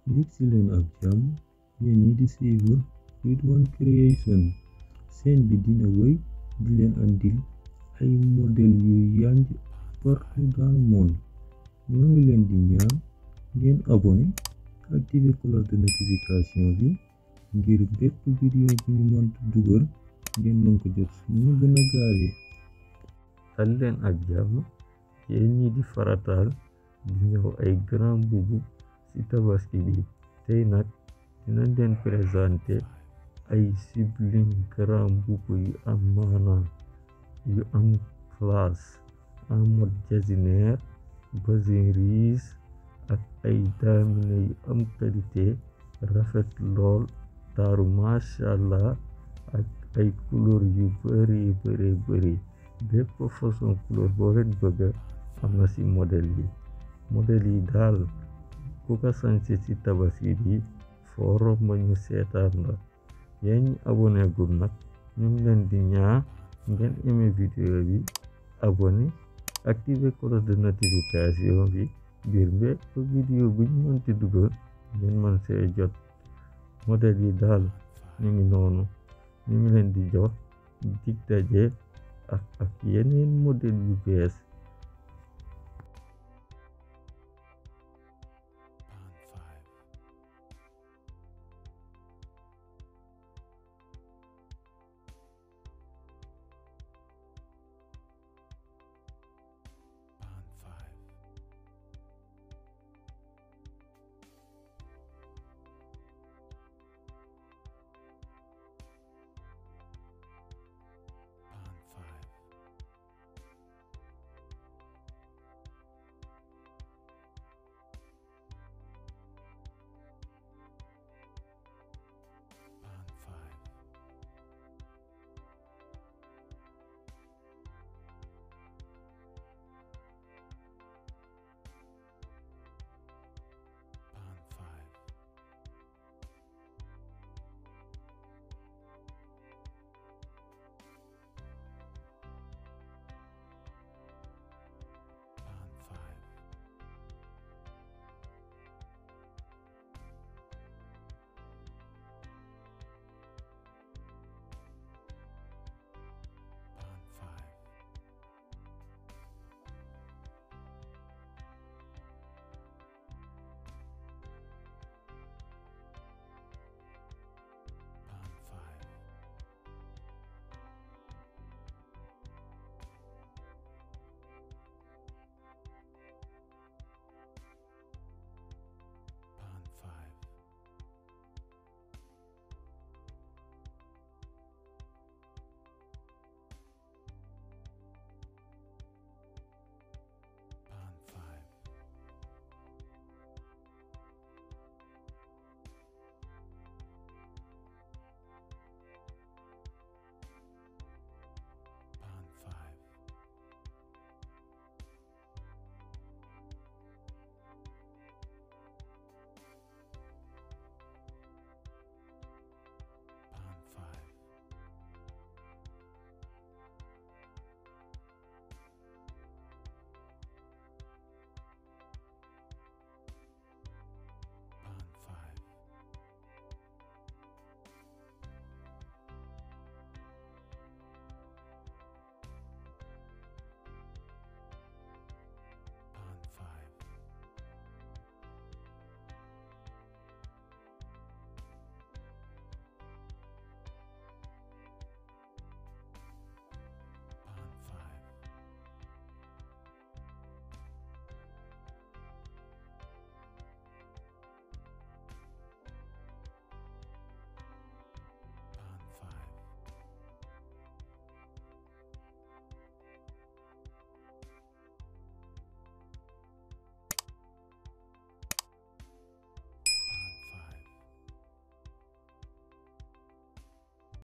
yegsi leen ak jàmm yéen ñi di suivre Ridwan Creation seen bi dina wéy di leen andil ay modèle yu yanj partout dans le monde ñoo ngi leen di ñaan ngeen abonné activer cloche de notification bi ngir bépp vidéo bu ñu mënta dugal ngeen mën ko jot suñu gën a gaawee dal leen ak jàmm yéen ñi di farataal di ñëw ay grand boubou ci tabaski bi tey nag dina leen présenté ay sublime grand boubou yu am maana yu am classe en mode jasineer bazin riis ak ay daamine yu am qualité rafet lool taaru macha allah ak ay couleur yu bari bari bari bépp façon couleur boo leen bëgga am na ci modèle yi modèle yi daal ku ko sañse ci tabaski bi foo romb ñu seetaan la yéen ñi abonné gul nag ñu ngi leen di ñaa ngeen aimé vidéo bi abonné activer cloche de notification bi ngir bépp vidéo bu ñu mënti dugal ngeen mën see jot modèle yi daal ñu ngi noonu ñu ngi leen di jox dig daje ak ak yeneen modèle yu bees